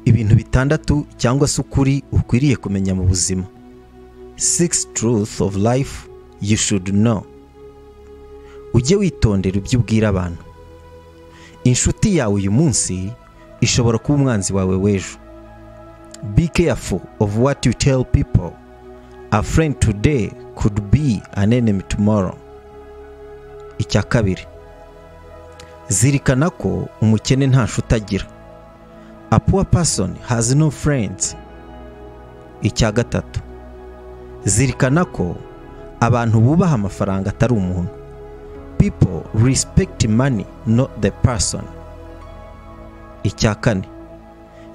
ibintu bitandatu cyangwa se ukuri ukwiriye kumenya mu buzima six truth of life you should know ujye witondera ibyo ubwira abantu inshuti yawe uyu munsi ishobora kuba umwanzi wawe w'ejo be careful of what you tell people a friend today could be an enemy tomorrow icya kabiri zirikana ko umukene nta nshuti agira a poor person has no friends icya gatatu zirikana ko abantu bubaha amafaranga atari umuntu people respect money not the person icya kane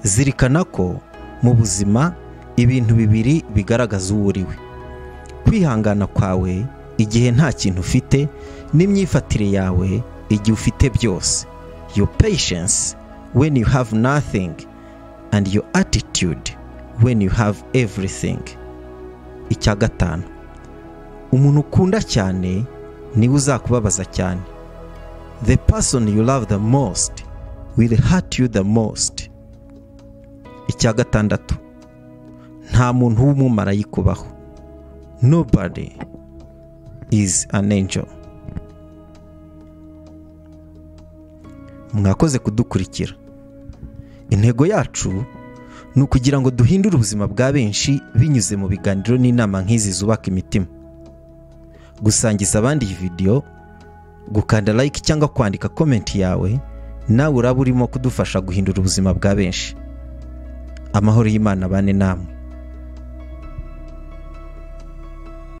zirikana ko mu buzima ibintu bibiri bigaragaza uwo uriwe kwihangana kwawe igihe nta kintu ufite n'imyifatire yawe igihe ufite byose your patience when you have nothing and your attitude when you have everything icya gatanu umuntu ukunda cyane niwe uzakubabaza cyane the person you love the most will hurt you the most icya gatandatu nta muntu w'umumarayika ubaho nobody is an angel mwakoze kudukurikira intego yacu ni ukugira ngo duhindure ubuzima bwa benshi binyuze mu biganiro n'inama nk'izi zubaka imitima gusangiza abandi iyi videwo gukanda like cyangwa kwandika komenti yawe nawe uraba urimo kudufasha guhindura ubuzima bwa benshi amahoro y'imana bane namwe